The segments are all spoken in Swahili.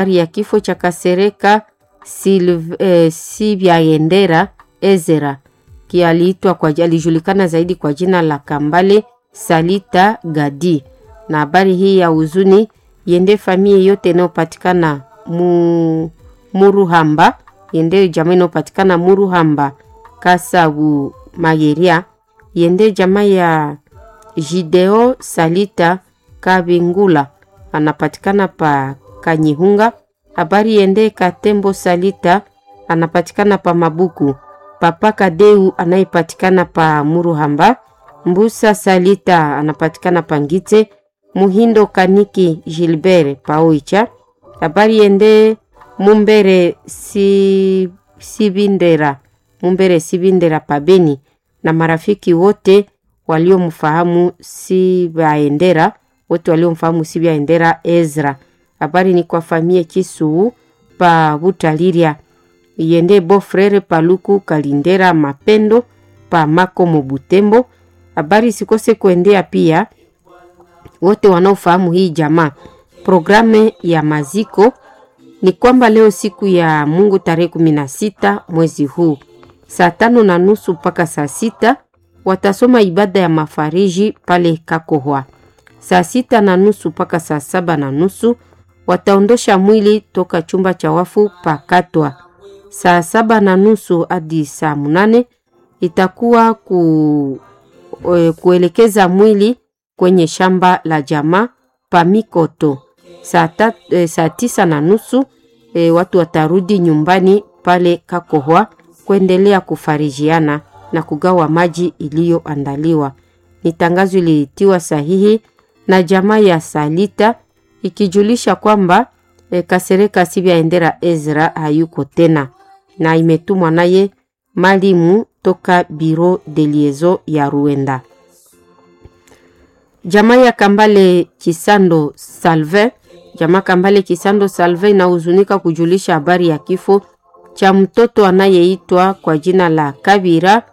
ya kifo cha Kasereka Silv, eh, Sibyaendera Ezera kialiitwa kwa alijulikana zaidi kwa jina la Kambale Salita Gadi. Na habari hii ya huzuni yende familia yote inayopatikana mu, Muruhamba yende jamaa inayopatikana Muruhamba Kasabu Mageria yende jamaa ya Jideo Salita Kabingula anapatikana pa Kanyihunga. Habari yende Katembo Salita anapatikana pa Mabuku. Papa Kadeu anayepatikana pa Muruhamba. Mbusa Salita anapatikana pa Ngite. Muhindo Kaniki Gilbert pa Oicha. Habari yende Mumbere si, Sibindera Mumbere Sibindera pa Beni na marafiki wote waliomfahamu Sibaendera wote waliomfahamu Sibaendera Ezra. Habari ni kwa famie Kisuu pa Butaliria yende Bofrere Paluku Kalindera Mapendo pa Makomo Butembo. Habari sikose kuendea pia wote wanaofahamu hii jamaa. Programu ya maziko ni kwamba leo siku ya Mungu tarehe kumi na sita mwezi huu saa tano na nusu mpaka saa sita watasoma ibada ya mafariji pale Kakohwa. Saa sita na nusu mpaka saa saba na nusu wataondosha mwili toka chumba cha wafu pakatwa. Saa saba na nusu hadi saa munane itakuwa ku, e, kuelekeza mwili kwenye shamba la jamaa Pamikoto. Saa, tat, e, saa tisa na nusu e, watu watarudi nyumbani pale Kakohwa kuendelea kufarijiana na kugawa maji iliyoandaliwa. Ni tangazo ilitiwa sahihi na jamaa ya Salita ikijulisha kwamba e, Kasereka Sibyaendera Ezra hayuko tena na imetumwa naye malimu toka Biro de Liaison ya Ruenda. Jamaa ya Kambale Kisando Salve, jamaa Kambale Kisando Salve inahuzunika kujulisha habari ya kifo cha mtoto anayeitwa kwa jina la Kabira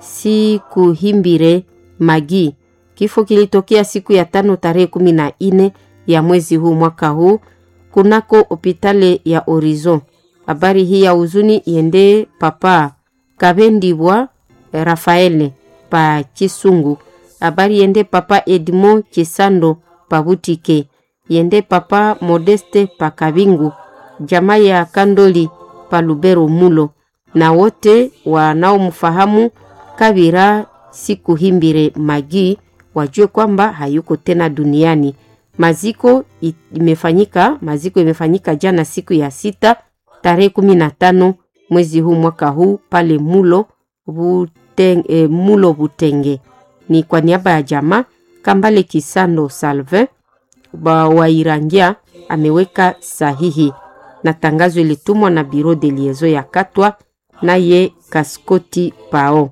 Sikuhimbire Magi. Kifo kilitokea siku ya tano tarehe kumi na nne ya mwezi huu mwaka huu kunako hopitale ya Horizon. Habari hii ya huzuni iende papa Kabendibwa Rafaele pa Kisungu. Habari yende papa Edmond Kisando pa Butike. Yende papa Modeste pa Kabingu. Jamaa ya Kandoli pa Lubero Mulo na wote wanaomfahamu Kabira Sikuhimbire Magi wajue kwamba hayuko tena duniani. Maziko imefanyika, maziko imefanyika jana siku ya sita tarehe kumi na tano mwezi huu mwaka huu pale Mulo Buteng, e, Mulo Butenge. Ni kwa niaba ya jamaa Kambale Kisando Salve Wairangia ameweka sahihi na tangazo ilitumwa na Biro de Liaison ya Katwa naye Kaskoti Pao.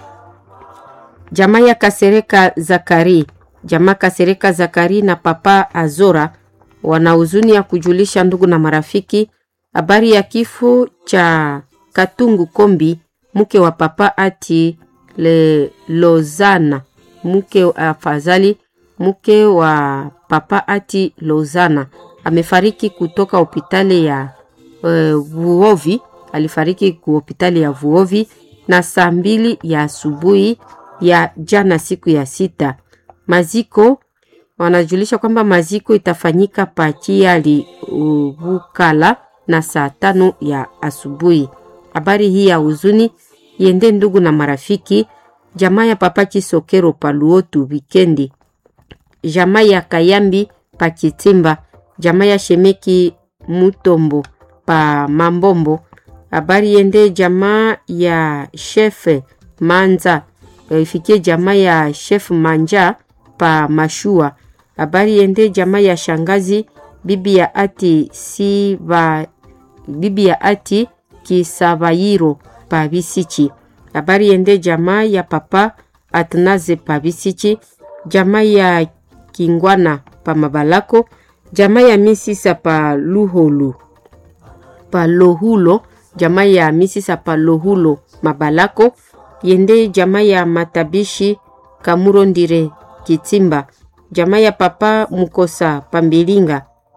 Jamaa ya Kasereka Zakari, jamaa Kasereka Zakari na papa Azora wana huzuni ya kujulisha ndugu na marafiki habari ya kifo cha Katungu Kombi, mke wa papa ati le Lozana, mke afadhali, mke wa papa ati Lozana amefariki kutoka hospitali ya uh, Vuovi. Alifariki ku hospitali ya Vuovi na saa mbili ya asubuhi ya jana, siku ya sita. Maziko wanajulisha kwamba maziko itafanyika Pachiali Bukala na saa tano ya asubuhi. Habari hii ya huzuni yende ndugu na marafiki, jamaa ya papa Kisokero Paluotu wikendi, jamaa ya Kayambi Pakitimba jamaa ya Shemeki Mutombo pa Mambombo. Habari yende jamaa ya shefe Manza ifikie jamaa ya chef Manja pa Mashua. Habari yende jamaa ya shangazi bibi ya ati Siba, bibi ya ati Kisabayiro pa Bisichi. Habari yende jamaa ya papa Atnaze pa Bisichi, jamaa ya Kingwana pa Mabalako jamaa ya misisa pa luholu pa lohulo jamaa ya misisa pa lohulo mabalako yende jamaa ya matabishi kamuro ndire kitimba jamaa ya papa mukosa pa mbilinga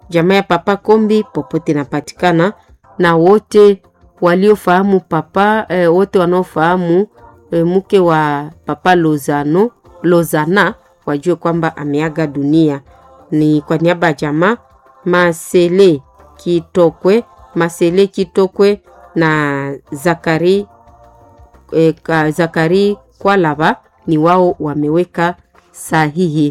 jamaa ya papa Kombi popote inapatikana, na wote waliofahamu papa eh, wote wanaofahamu eh, mke wa papa Lozano Lozana wajue kwamba ameaga dunia. Ni kwa niaba ya jamaa Masele Kitokwe, Masele Kitokwe na Zakari e, ka, Zakari Kwalaba ni wao wameweka sahihi.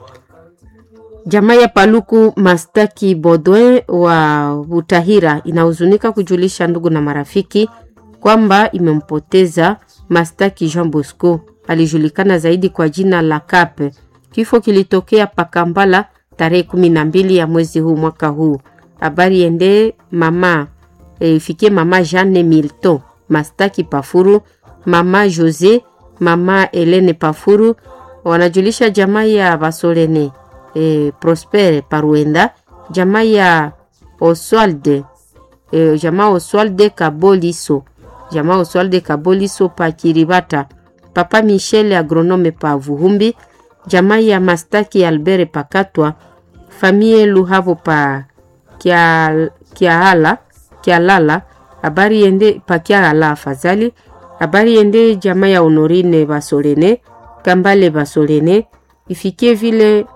Jamaa ya Paluku Mastaki Bodwe wa Butahira inahuzunika kujulisha ndugu na marafiki kwamba imempoteza Mastaki Jean Bosco, alijulikana zaidi kwa jina la Kape. Kifo kilitokea Pakambala tarehe kumi na mbili ya mwezi huu mwaka huu. Habari ende mama ifikie e, mama Jeanne Milton Mastaki Pafuru, mama Jose, mama Helene Pafuru, wanajulisha jamaa ya Basolene e, Prospere Paruenda, jamaa ya Oswalde e, jamaa Oswalde Kaboliso, jamaa Oswalde Kaboliso pa Kiribata, papa Michel agronome pa Vuhumbi, jamaa ya Mastaki Albert Pakatwa, famie Luhavo pa Kiala, Kiala, Kialala, habari yende pa Kiala afadhali, habari yende jamaa ya Honorine Basolene, Kambale Basolene, ifikie vile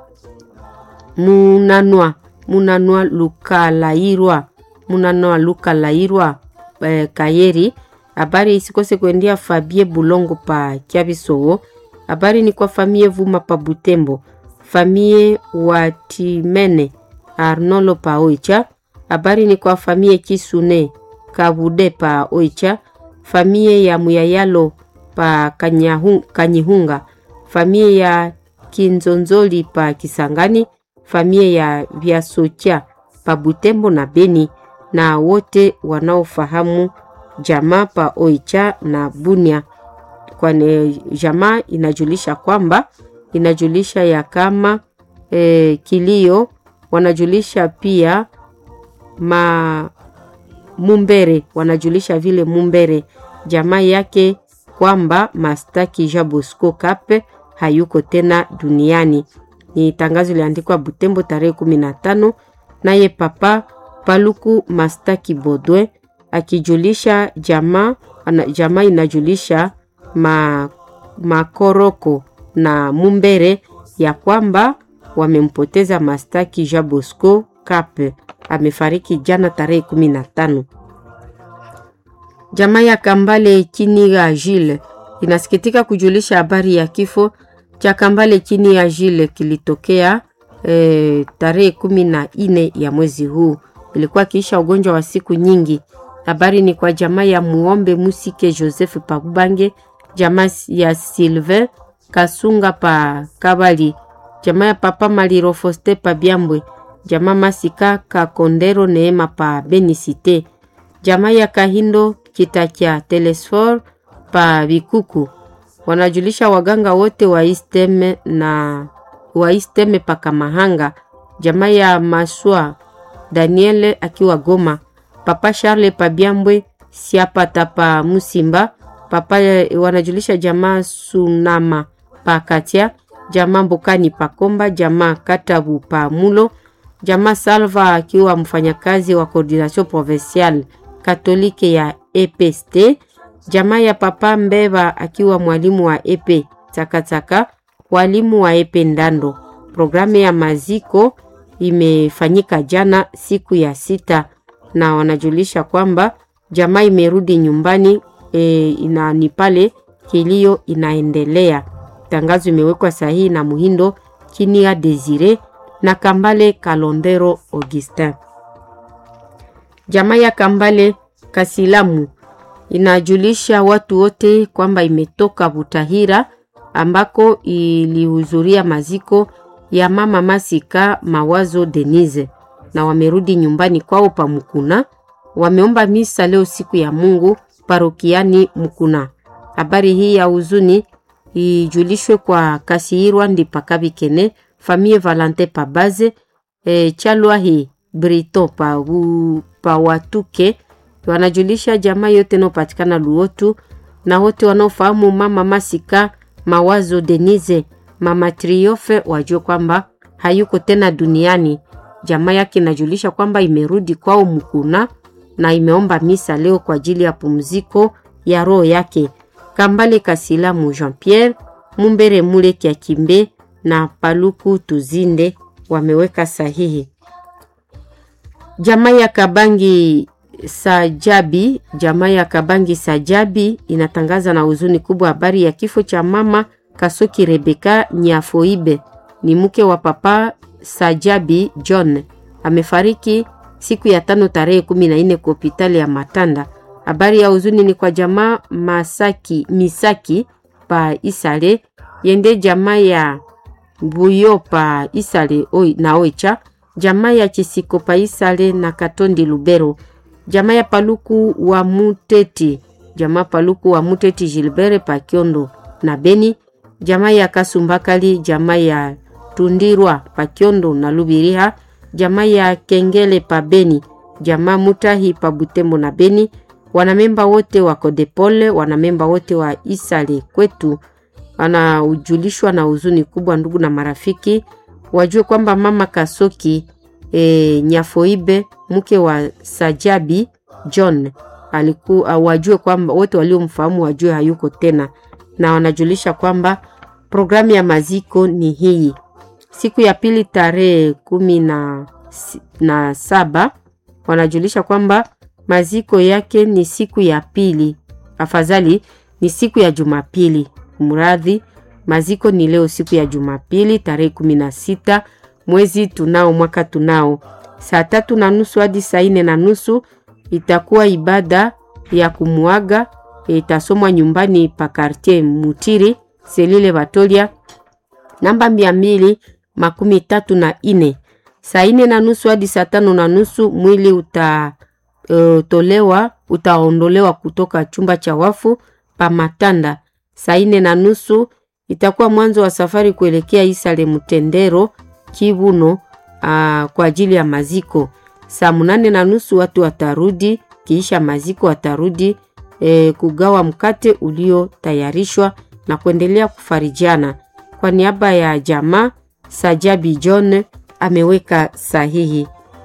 munanwa munanwa lukalairwa munanwa lukalairwa eh, kayeri habari isikose kuendea fabie bulongo pa kyabisowo habari ni kwa famie vuma pa butembo famie watimene arnolo pa oicha habari ni kwa famie kisune kabude pa oicha famie ya muyayalo pa Kanyahun, kanyihunga famie ya kinzonzoli pa kisangani famie ya Vyasocha pa Butembo na Beni na wote wanaofahamu jamaa pa Oicha na Bunia, kwani jamaa inajulisha kwamba inajulisha ya kama e, kilio wanajulisha pia ma Mumbere wanajulisha vile Mumbere jamaa yake kwamba Mastaki Jean Bosco Kape hayuko tena duniani ni tangazo iliandikwa Butembo tarehe kumi na tano naye papa Paluku Mastaki Bodwe akijulisha jamaa jamaa inajulisha ma, makoroko na Mumbere ya kwamba wamempoteza Mastaki Jean Bosco Kape amefariki jana tarehe kumi na tano. Jamaa ya Kambale Kiniga Jile inasikitika kujulisha habari ya kifo cha Kambale chini ya Jile kilitokea e, tarehe kumi na nne ya mwezi huu. Ilikuwa kiisha ugonjwa wa siku nyingi. Habari ni kwa jamaa ya Muombe Musike Joseph Pakubange, jamaa ya Sylvain Kasunga pa Kabali, jamaa ya Papa Maliro Foste pa Byambwe, jamaa Masika Kakondero Neema pa Benisite, jamaa ya Kahindo Kitakia Telesfor pa Bikuku wanajulisha waganga wote wa Isteme na wa Isteme paka Mahanga, jamaa ya Maswa Daniele akiwa Goma, papa Charles Pabyambwe siapata pa Musimba, papa wanajulisha jamaa Sunama pa Katia, jamaa Mbokani pa Komba, jamaa Katabu pa Mulo, jamaa Salva akiwa mfanyakazi wa coordination provinciale katolike ya EPST jamaa ya papa Mbeva akiwa mwalimu wa epe Takataka, walimu wa epe Ndando. Programu ya maziko imefanyika jana siku ya sita, na wanajulisha kwamba jamaa imerudi nyumbani e, ina ni pale kilio inaendelea. Tangazo imewekwa sahihi na Muhindo Kinia Desire na Kambale Kalondero Augustin. Jamaa ya Kambale Kasilamu inajulisha watu wote kwamba imetoka Butahira ambako ilihudhuria maziko ya mama Masika Mawazo Denise na wamerudi nyumbani kwao pa Mukuna. Wameomba misa leo siku ya Mungu parokiani Mukuna. Habari hii ya huzuni ijulishwe kwa Kasihirwa ndi Pakabikene famille Valante Pabaze e, Chalwahi Brito pa, u, pa Watuke wanajulisha jamaa yote inayopatikana Luotu na wote wanaofahamu mama Masika Mawazo Denise mama Triofe wajue kwamba hayuko tena duniani. jamaa yake inajulisha kwamba imerudi kwao Mkuna na imeomba misa leo kwa ajili ya pumziko ya roho yake. Kambale Kasilamu Jean Pierre, Mumbere Mule Kiakimbe na Paluku Tuzinde wameweka sahihi. Jamaa ya Kabangi Sajabi, jamaa ya Kabangi Sajabi inatangaza na huzuni kubwa habari ya kifo cha mama Kasoki Rebeka Nyafoibe, ni mke wa papa Sajabi John, amefariki siku ya tano tarehe kumi na nne kwa hospitali ya Matanda. Habari ya huzuni ni kwa jamaa Masaki Misaki pa Isale yende jamaa ya Buyo pa Isale oi, na Oicha jamaa ya Chisiko pa Isale na Katondi Lubero jamaa ya Paluku wa Muteti jamaa Paluku wa Muteti Gilbert pa Kiondo na Beni jamaa ya Kasumbakali jamaa ya Tundirwa pa Kiondo na Lubiriha jamaa ya Kengele pa Beni jamaa Mutahi pa Butembo na Beni wanamemba wote wa Kodepole wanamemba wote wa Isale kwetu wanaujulishwa na huzuni kubwa, ndugu na marafiki wajue kwamba mama Kasoki e, Nyafoibe mke wa Sajabi John alikuwa wajue kwamba wote waliomfahamu wajue hayuko tena, na wanajulisha kwamba programu ya maziko ni hii siku ya pili tarehe kumi na, na saba wanajulisha kwamba maziko yake ni siku ya pili, afadhali ni siku ya Jumapili. Mradhi, maziko ni leo siku ya Jumapili tarehe kumi na sita mwezi tunao mwaka tunao, saa tatu na nusu hadi saa nne na nusu itakuwa ibada ya kumuaga, itasomwa nyumbani pa kartier Mutiri selile Batolia namba mia mbili makumi tatu na ine. Saa nne na nusu hadi saa tano na nusu mwili utatolewa, uh, utaondolewa kutoka chumba cha wafu pa Matanda. Saa nne na nusu itakuwa mwanzo wa safari kuelekea Isale Mtendero Kivuno, uh, kwa ajili ya maziko. Saa munane na nusu watu watarudi, kiisha maziko watarudi eh, kugawa mkate uliotayarishwa na kuendelea kufarijiana. Kwa niaba ya jamaa Sajabi John ameweka sahihi.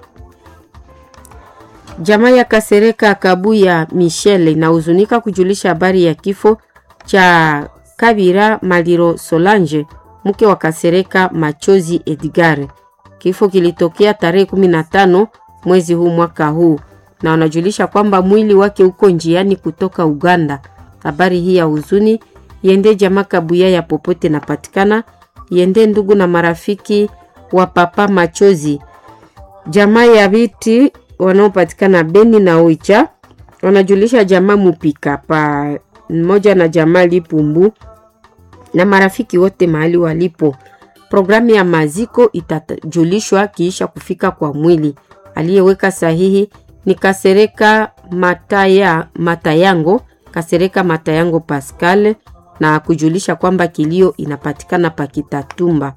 Jamaa ya Kasereka Kabuya Michelle inahuzunika kujulisha habari ya kifo cha Kabira Maliro Solange mke wa Kasereka Machozi Edgar. Kifo kilitokea tarehe 15 mwezi huu mwaka huu, na wanajulisha kwamba mwili wake uko njiani kutoka Uganda. Habari hii ya huzuni yende jamaa Kabuya ya popote napatikana, yende ndugu na marafiki wa papa Machozi, jamaa ya viti wanaopatikana Beni na Oicha, wanajulisha jamaa Mupika pa mmoja na jamaa Lipumbu na marafiki wote mahali walipo. Programu ya maziko itajulishwa kiisha kufika kwa mwili. Aliyeweka sahihi ni Kasereka Mataya, Matayango Kasereka Matayango Pascal, na kujulisha kwamba kilio inapatikana Pakitatumba.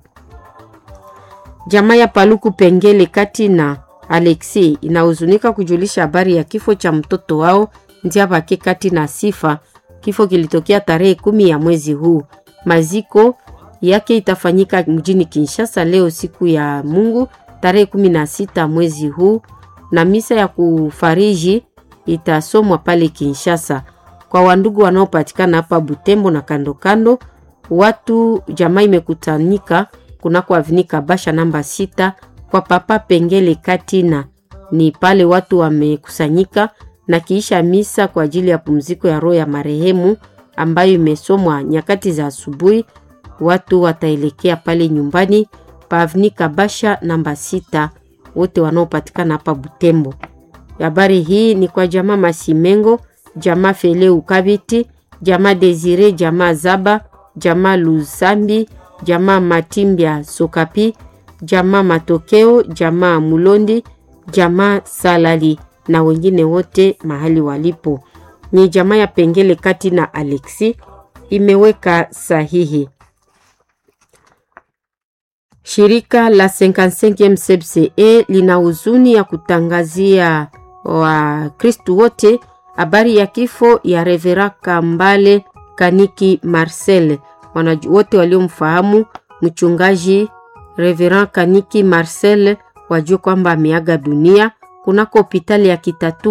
Jamaa ya Paluku Pengele kati na Alexi inahuzunika kujulisha habari ya kifo cha mtoto wao Ndiabake kati na Sifa. Kifo kilitokea tarehe kumi ya mwezi huu. Maziko yake itafanyika mjini Kinshasa leo siku ya Mungu tarehe kumi na sita mwezi huu, na misa ya kufariji itasomwa pale Kinshasa. Kwa wandugu wanaopatikana hapa Butembo na kando kando, watu jamaa imekutanika kunako avinika Basha namba sita kwa papa Pengele Katina. Ni pale watu wamekusanyika na kiisha misa kwa ajili ya pumziko ya roho ya marehemu ambayo imesomwa nyakati za asubuhi. Watu wataelekea pale nyumbani pa avinika Basha namba sita, wote wanaopatikana hapa Butembo. Habari hii ni kwa jamaa Masimengo, jamaa Fele Ukabiti, jamaa Desire, jamaa Zaba, jamaa Lusambi, jamaa Matimbya Sokapi, jamaa Matokeo, jamaa Mulondi, jamaa Salali na wengine wote mahali walipo. Ni jamaa ya Pengele kati na Alexi imeweka sahihi. Shirika la 55 CPCE lina huzuni ya kutangazia Wakristu wote habari ya kifo ya Revera Kambale Kaniki Marcel. Wana wote waliomfahamu mchungaji Reverend Kaniki Marcel wajue kwamba ameaga dunia kunako hospitali ya Kitatu